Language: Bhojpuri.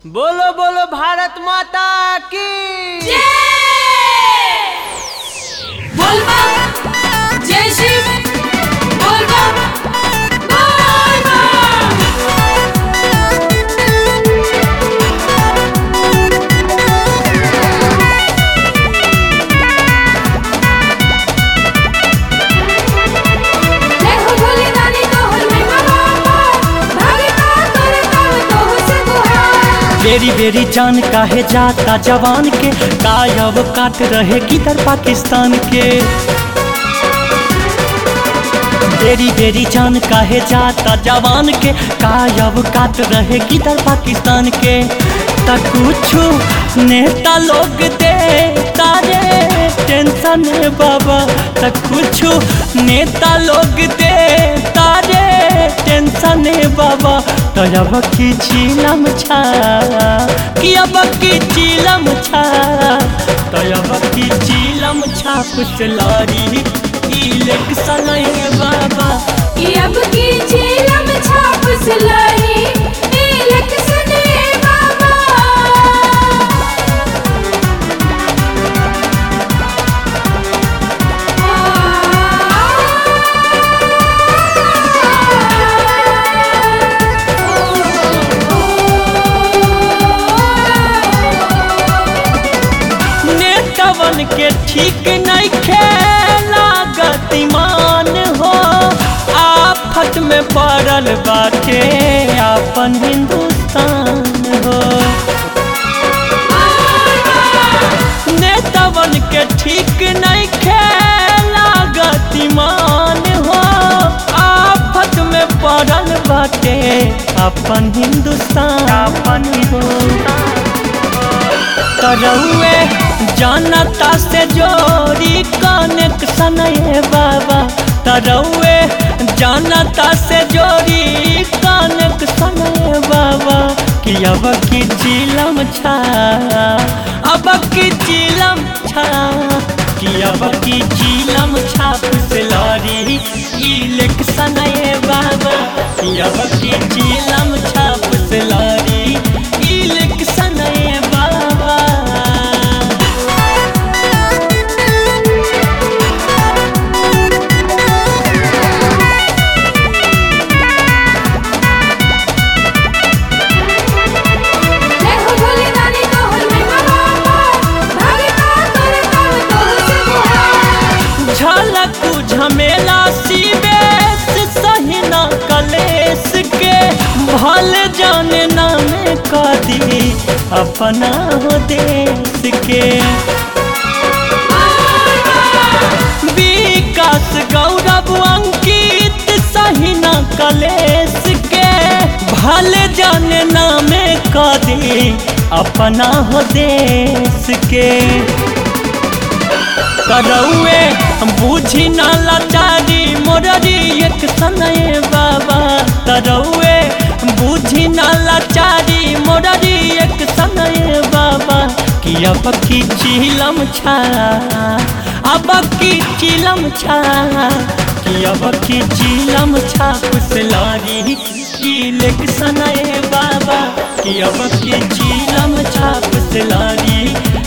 बोलो बोलो भारत माता की बोलबम जय शिव बोलबम बोलबम जय हो भोले दानी तोहर महिमा बाबा भागता तोर तब तोह से गुहार बेरी बेरी जान काहे जाता जवान के कायब काट रहे किधर पाकिस्तान के बेरी बेरी जान काहे जाता जवान के कायब काट रहे किधर पाकिस्तान के त कुछ नेता लोग दे तारे टेंशन है बाबा त कुछ नेता लोग दे तारे टेंशन है बाबा तो अब की चीलम छा कि अब की चीलम छा तो अब की चीलम छा कुछ लारी इलेक्शन है बाबा कि अब की झीलम छाप सिलाई इलेक्शन बाबा नेतवन के ठीक नहीं खेला गतिमान हो आफत में पड़ल बाटे अपन हिंदुस्तान हो नेतवन के ठीक नहीं खेला गतिमान हो आफत में पड़ल बाटे अपन हिंदुस्तान अपन हिंदुस्तान तरौए जनता से जोड़ी कनेक्शन ये बाबा तरौए जनता से जोड़ी कनेक्शन ये बाबा कि अब की चिलम छा अब की चिलम छा कि अब की चिलम छा फुसलरी इलेक्शन ये बाबा कि अब की चिलम छा फुसलरी इलेक्शन ये बाबा जय हो भोले दानी तोहर महिमा बाबा भागता तोर तब तोह से गुहार झलक झमेला सीबेस सही न कलेस के भल जाने नामे कदी अपना हो देश के विकास गौरव अंकित सही न कलेस के भल जाने नामे कदी अपना हो देश के करौए बुझी न लाचारी मोररी एक सनए बाबा करौए बुझी न लाचारी मोररी एक सनए बाबा कि अब की चिलम छा अब की चिलम छा कि अब की चिलम छा कुसलारी इलेक्शन ए बाबा कि अब की चिलम छा कुसलारी